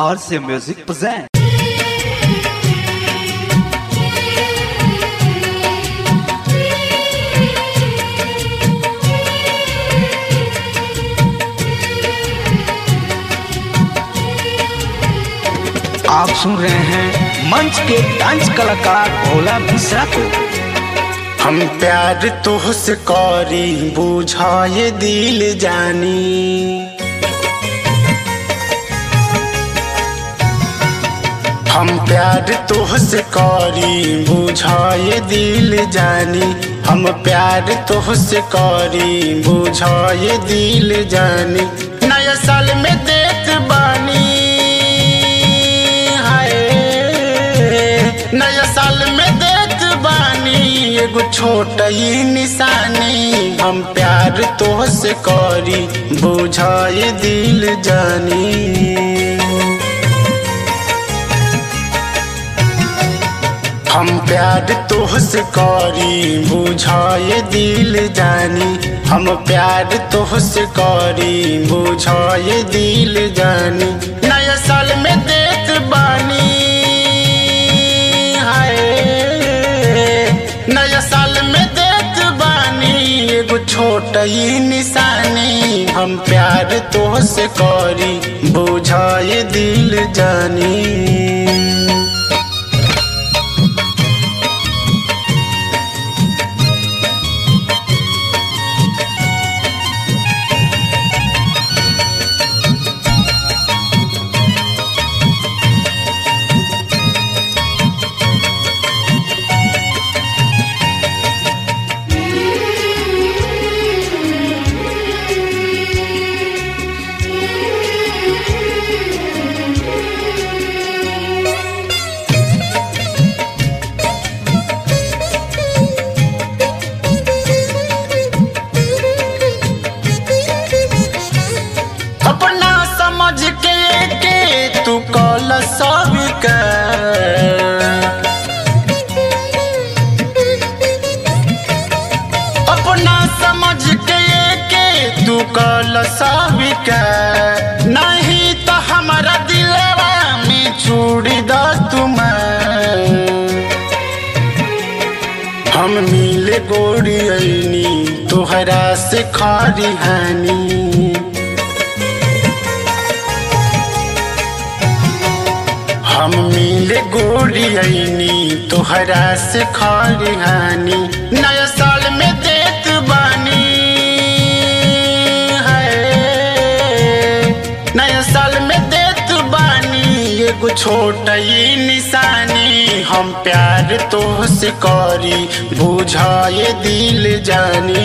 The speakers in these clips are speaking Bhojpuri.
RC Music present. आप सुन रहे हैं मंच के डांस कलाकार भोला मिश्रा को हम प्यार तुहसे करी बुझाए दिल जानी हम प्यार तुहसे करी बुझाए दिल जानी हम प्यार तुहसे करी बुझाए दिल जानी नया साल में देत बानी हाय नया साल में देत बानी एगो छोट ही निशानी हम प्यार तोहसे करी बुझाए दिल जानी हम प्यार तोहसे करी बुझाए दिल जानी हम प्यार तोहसे करी बुझाए दिल जानी नया साल में देत बानी हाय नया साल में देत बानी एगो छोट ही निशानी हम प्यार तोहसे करी बुझाए दिल जानी अपना समझ के के तू कल सब अपना समझ के के तू कल सब नहीं तो हमारा दिलवा में छुड़ी द तुम हम मिले गोरी ऐनी तोहरा से खारी हानी हम मिले गोरी ऐनी तोहरा से खारी हानी नया साल में देत बानी है नया साल में देत बानी एगो छोट ही निशानी हम प्यार तोहसे करी बुझाए दिल जानी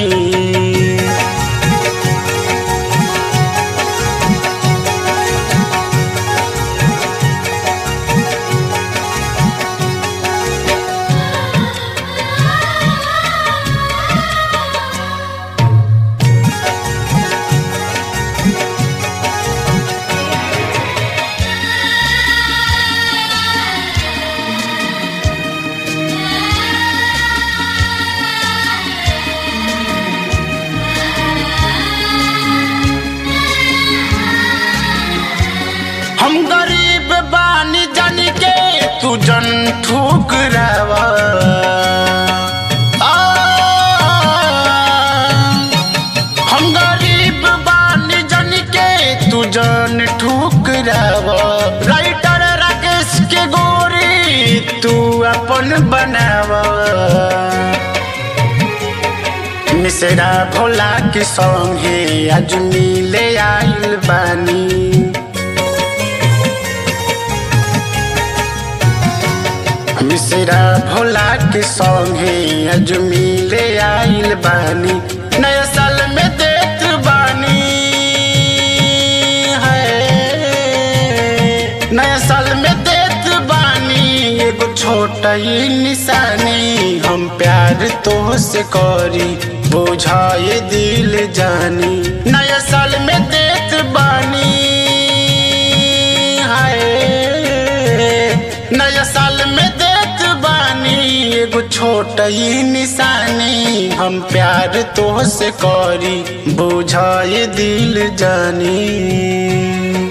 हम गरीब बानी जन के तू जन ठुकरावा आ, हम गरीब बानी जन के तू जन ठुकरावा राइटर राकेश के गोरी तू अपन बनावा मिश्रा भोला के संगे आज मिले आइल बानी मिश्रा भोला के संगे आज मिले आइल बानी नया साल में देत बानी है नया साल में देत बानी एगो छोट ही निशानी हम प्यार तोहसे करी बुझाए दिल जानी नया साल में देत बानी हाय नया साल में देत बानी एगो छोट ही निशानी हम प्यार तोहसे करी बुझाए दिल जानी